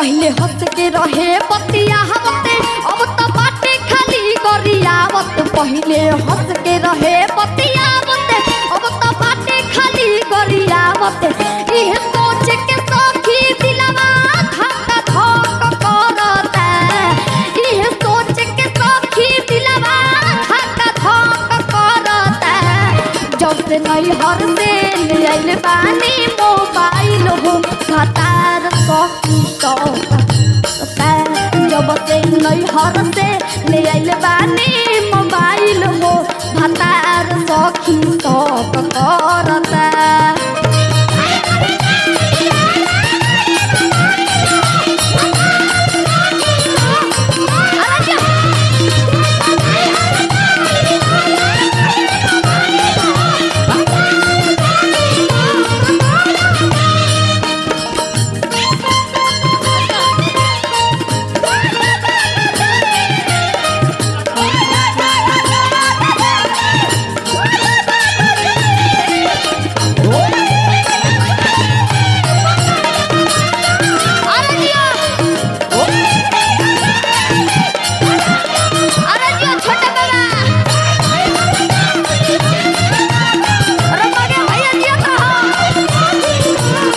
पहले हंस के रहे पतिया हवते अब तो बाटे खाली गरियावत पहले हंस के रहे पतिया हवते अब तो बाटे खाली गरियावत इह सोच के सखी दिलवा धक धक करता इह सोच के सखी दिलवा धक धक करता जब से नैहर से ले आइल बानी मोबाइल हो भतार सखी सौता जब से नैहर से ले आइल बानी मोबाइल हो भतार सखी सौक करता अरे जिया अरे जिया छोटे बाबा अरे मगे भैया जिया तो हो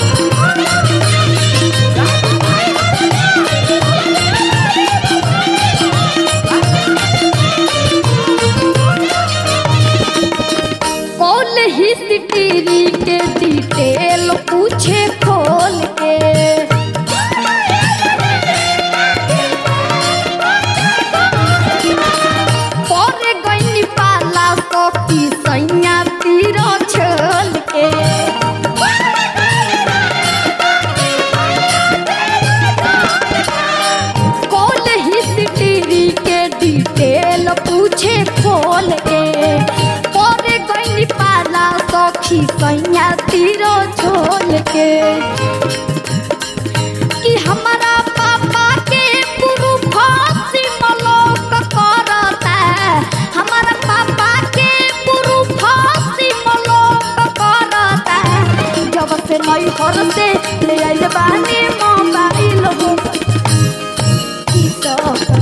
कौन हिस्ट्री के डिटेल पूछे खोल के पर गईनी पाला सखी सैया तीर छोल के कौन हिस्ट्री के डिटेल पूछे खोल के पर गईनी पाला सखी सैया तीर छोल के कि हमारा पापा के गुरु फांसी मलोक करता हमारा पापा के गुरु फांसी मलोक करता जब से नई घर से ले आइल बानी मोबाइल हो ई सब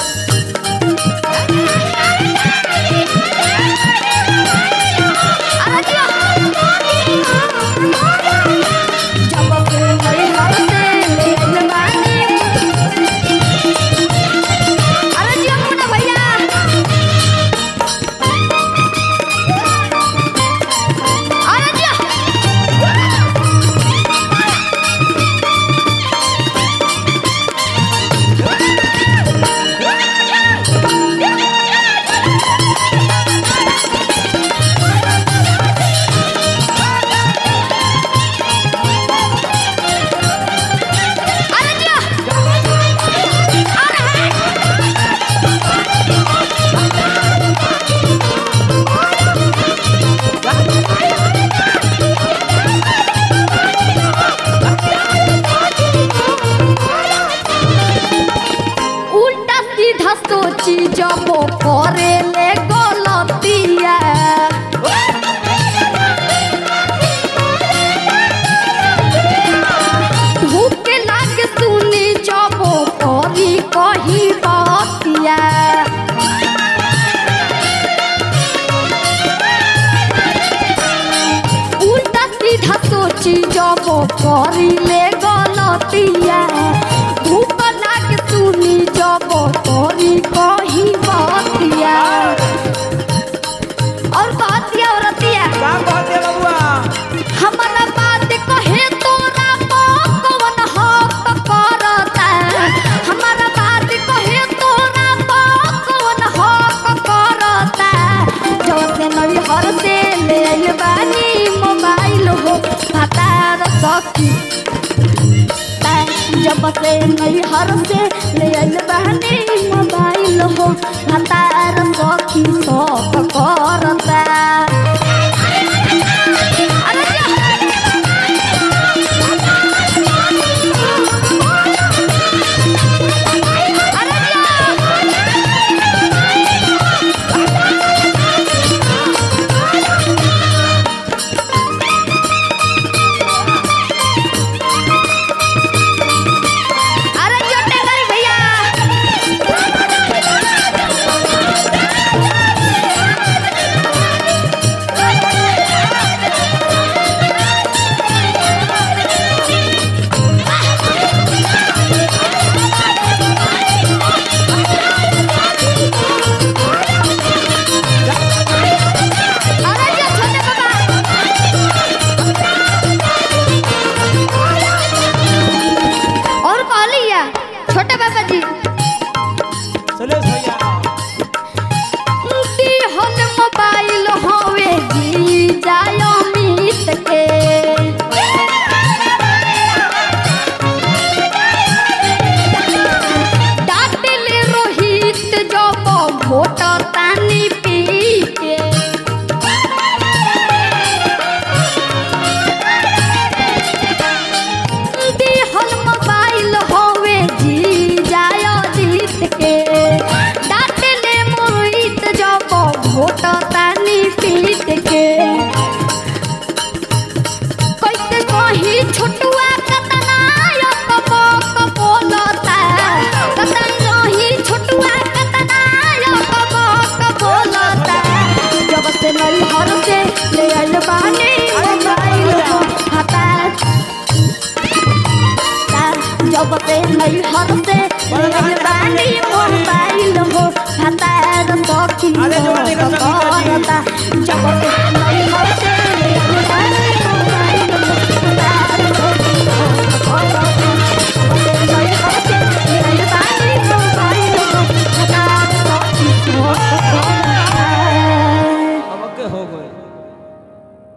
अरे जिया। जब से नई घर से ले आइल बानी अरे जिया मुन्ना भैया अरे जिया अरे जिया उल्टा सीधा सोची जब करे ले गलतिया धूप लाग सुनी जब करी कही बतिया उल्टा सीधा सोची जब करी ले गलतिया धूप लाग सुनी जब करी कही बतिया और बतिया औरतिया का कहते बबुआ हमारा बात कहे तोरा कौन हक करता हमारा बात कहे तोरा कौन हक करता जब से नई हर से ले आइल बानी मोबाइल हो भतार सखी जब से नई हर से ले आइल बानी मोबाइल हो भतार सखी सब करता अरे जा। अरे जा। नहीं हर से ले बानी मोबाइल हो हतार सखी अरे हो जवानी का सखी का जी। करता जब